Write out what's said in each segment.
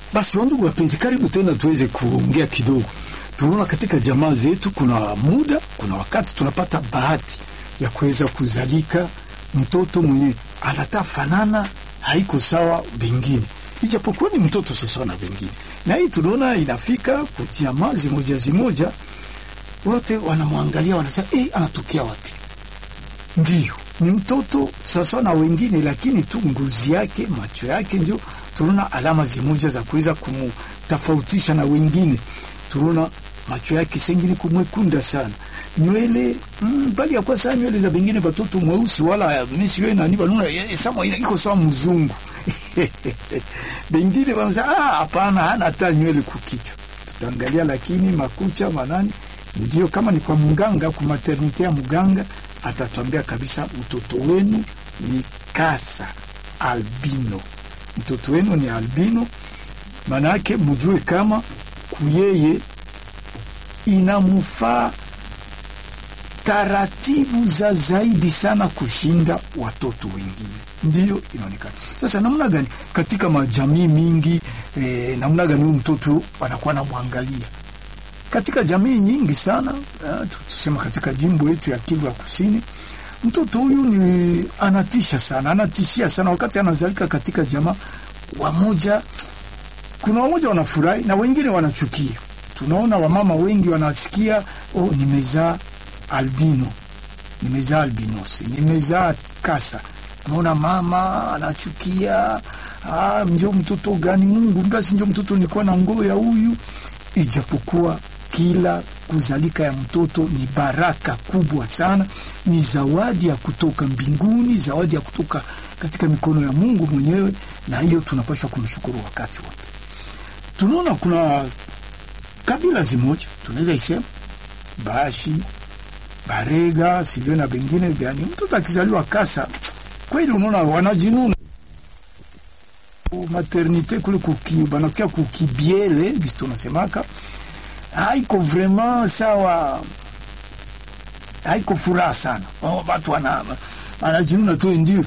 Basi wandugu wapenzi, karibu tena tuweze kuongea kidogo. Tunaona katika jamaa zetu kuna muda, kuna wakati tunapata bahati ya kuweza kuzalika mtoto mwenye anata fanana haiko sawa bengine, ijapokuwa ni mtoto sawa na bengine. Na hii tunaona inafika kwa jamaa zimoja zimoja, wote wanamwangalia wanasema, eh, anatokea wapi? Ndiyo, ni mtoto sasa na wengine, lakini tu ngozi yake, macho yake, ndio tunaona alama zimoja za kuweza kumtofautisha na wengine. Tunaona macho yake sengine kumwekunda sana, nywele mm, bali ya kwa sana nywele za bengine batoto mweusi wala misi wewe nani banuna sama iko sawa mzungu bengine wanasema ah, hapana, hana hata nywele kukichwa. Tutaangalia lakini makucha manani, ndio kama ni kwa mganga, kwa maternite ya mganga atatuambia kabisa mtoto wenu ni kasa albino, mtoto wenu ni albino. Maana yake mjue kama kuyeye inamufaa taratibu za zaidi sana kushinda watoto wengine, ndiyo inaonekana sasa. Namna gani katika majamii mingi eh, namna gani huyu mtoto anakuwa namwangalia katika jamii nyingi sana uh, tusema katika jimbo yetu ya Kivu ya Kusini, mtoto huyu ni anatisha sana, anatishia sana. Wakati anazalika katika jamaa, wamoja kuna wamoja wanafurahi na wengine wanachukia. Tunaona wamama wengi wanasikia, oh, nimezaa albino, nimezaa albinosi, nimezaa kasa. Unaona mama anachukia, ah, njo mtoto gani? Mungu basi, njo mtoto nilikuwa na ngoo ya huyu, ijapokuwa kila kuzalika ya mtoto ni baraka kubwa sana, ni zawadi ya kutoka mbinguni, zawadi ya kutoka katika mikono ya Mungu mwenyewe, na hiyo tunapaswa kumshukuru wakati wote. Tunaona kuna kabila zimoja tunaweza isema Bashi, Barega, sivyo na bengine gani, mtoto akizaliwa kasa, kweli unaona wanajinuna maternite kule kuki banakia kukibiele gisi tunasemaka haiko vraiment sawa, haiko furaha sana. Oh, watu wana anajinuna tu ndio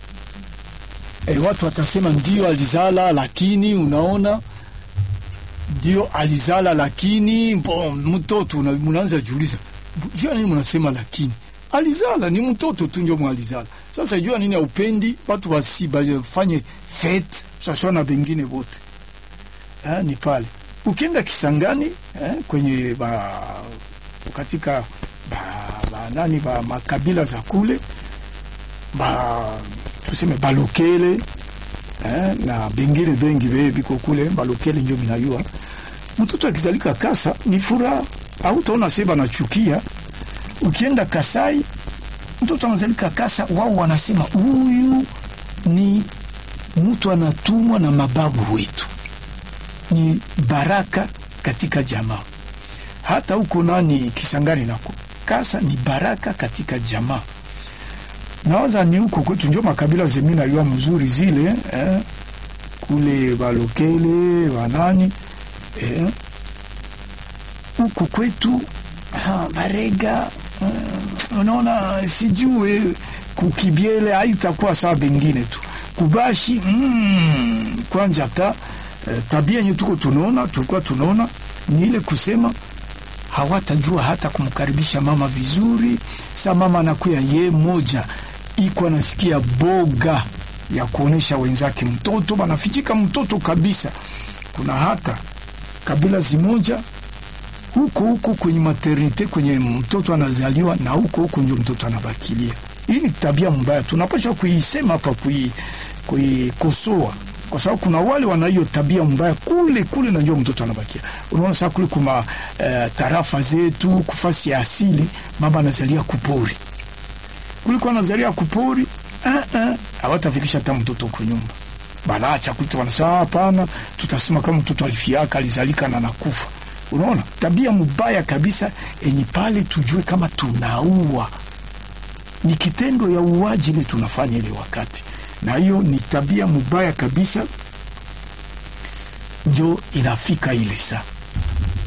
e, watu watasema ndio alizala, lakini unaona ndio alizala, lakini bon, mtoto mnaanza jiuliza, jua nini mnasema lakini alizala ni mtoto tu ndio mwalizala. Sasa jua nini aupendi watu basi bafanye fete sasa na bengine wote eh, ni pale ukienda Kisangani eh, kwenye ba, katika ba, ba, nani ba makabila za kule ba tuseme balokele eh, na bengine bengi be biko kule balokele ndio minayua mtoto akizalika kasa ni furaha, au utaona seba nachukia. Ukienda Kasai mtoto anazalika kasa, wao wanasema huyu ni mtu anatumwa na mababu wetu ni baraka katika jamaa. Hata huko nani Kisangani nako kasa ni baraka katika jamaa. Nawaza ni huko kwetu ndio makabila zemi nayua mzuri zile eh, kule balokele wanani eh, huko kwetu ha, Barega eh, unaona sijue kukibiele haitakuwa sawa bengine tu kubashi mm, kwanja ta Uh, tabia yenye tuko tunaona tulikuwa tunaona ni ile kusema hawatajua hata kumkaribisha mama vizuri. Sa mama anakuya ye moja iko anasikia boga ya kuonesha wenzake mtoto banafichika mtoto kabisa. Kuna hata kabila zimoja huko huko kwenye maternite kwenye mtoto anazaliwa na huko huko ndio mtoto anabakilia. Hii ni tabia mbaya, tunapaswa kuisema hapa, kuikosoa kwa sababu kuna wale wana hiyo tabia mbaya kule kule, na njoo mtoto anabakia. Unaona sasa kule kuma uh, tarafa zetu kufasi ya asili, mama anazalia kupori kule kwa anazalia kupori, hawatafikisha uh, uh, hata mtoto kwa nyumba, banaacha kuita, wanasema hapana, tutasema kama mtoto alifiaka alizalika na nakufa. Unaona tabia mbaya kabisa, enye pale tujue kama tunaua, ni kitendo ya uwaji ile tunafanya ile wakati na hiyo ni tabia mubaya kabisa, njo inafika ile saa